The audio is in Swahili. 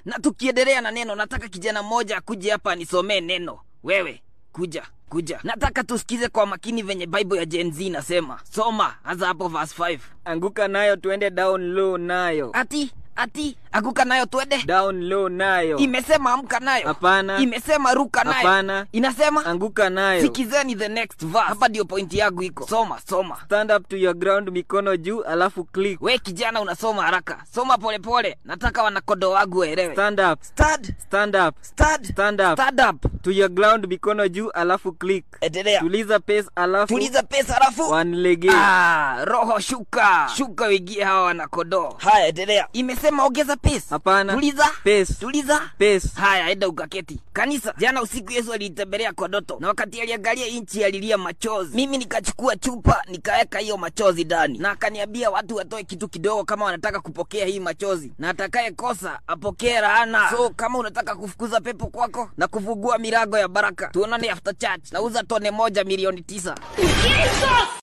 na tukiendelea na neno nataka kijana mmoja akuje hapa anisomee neno wewe kuja kuja nataka tusikize kwa makini venye bible ya Gen Z inasema soma hasa hapo verse 5 anguka nayo tuende down low nayo ati ati anguka nayo twende down low nayo imesema amka nayo Hapana. imesema ruka nayo Hapana. inasema anguka nayo sikizeni the next verse hapa ndio pointi yangu iko soma soma stand up to your ground mikono juu alafu click we kijana unasoma haraka soma polepole pole. nataka wanakodo wangu waelewe stand up Stad, stand up stad, stand up stand up to your ground mikono juu alafu click endelea tuliza pace alafu tuliza pesa alafu one lege ah, roho shuka shuka wigie hawa wanakodoo haya endelea imesema ongeza pesa Hapana. tuliza Pace. tuliza pace haya enda ukaketi kanisa jana usiku yesu aliitembelea kwa doto na wakati aliangalia nchi alilia machozi mimi nikachukua chupa nikaweka hiyo machozi ndani na akaniambia watu watoe kitu kidogo kama wanataka kupokea hii machozi na atakaye kosa apokee laana so kama unataka kufukuza pepo kwako na kufungua milango ya baraka tuonane after church nauza tone moja milioni tisa